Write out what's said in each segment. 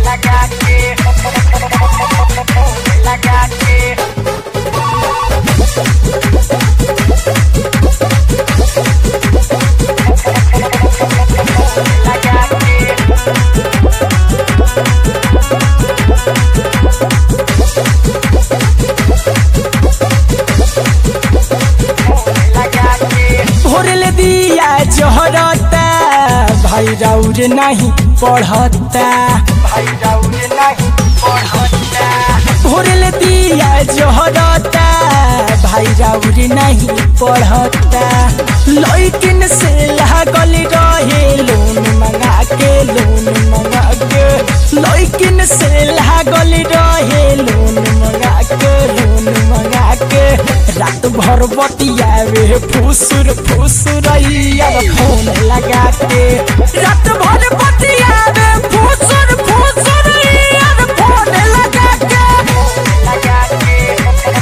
लगा के लगा के लगा के लगा के भोरले दिया जहरता भाई राउर नहीं पढ़ता भाई राउर नहीं पढ़ता भोरले दिया जहरता भाई राउर नहीं पढ़ता लैकिन से लागल रहे लोन मंगा के लोन मंगा के लैकिन से लागल रहे लोन मंगा के लोन मंगा के रात भर बतियावे फुसुर फुसुरैया फोन लगा के रात भर बतियावे फुसुर फुसुरैया फोन लगा के लगा के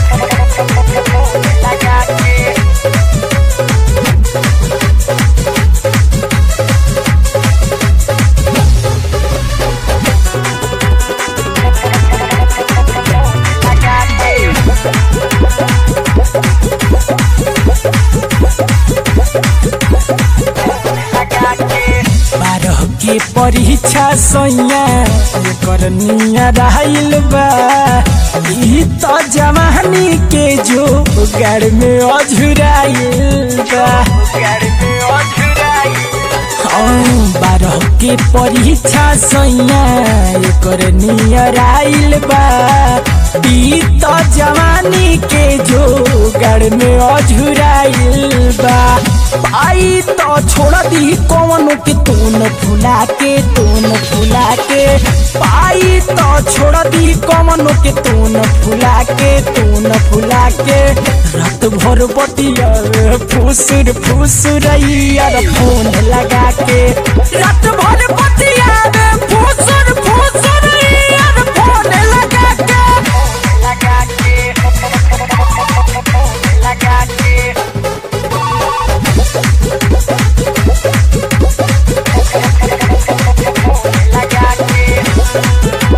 लगा के लगा के लगा के बारह के परीक्षा सैया एकर निया रहल बा ई तो जवानी के जो गड़ में अझुराइल बा घर में अधुराई हाँ, बारह के परीक्षा सैया एकर नियर आइल बा ई तो जवानी के जो गड़ में अझुराइल बा पाई तो छोड़ दी कौन के तून फुला के तून फुला के पाई तो छोड़ दी कौन के तून फुला के तून फुला के रात भर बतिया फुसुर फुसुरैया फोन लगा के रात भर बतिया फुसुर फुसुरैया फोन लगा के लगा के लगा के लगा के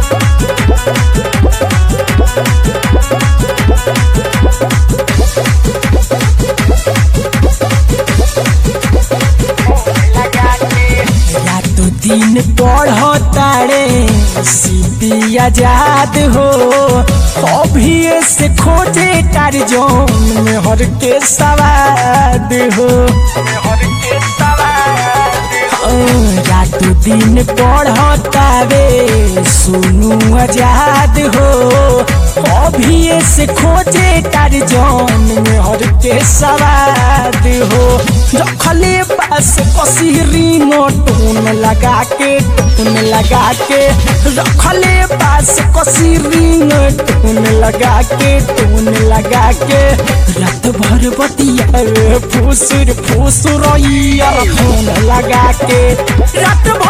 लगा के रातो दिन पढ़तारे सीपी आजाद हो अभी से खोजे टारजोन में हर के सवाद हो हर के सवार रातो दिन पढ़तावे सुनू आजाद हो अभी से खोजे टारजोन में हर के सवाद हो रखले पास कसी रिंगो टून लगा के टून लगा के रखले पास कसी रिंग टून लगा के टून लगा के रात भर बतिया फुसुर फुसुर फोन लगा के रात भर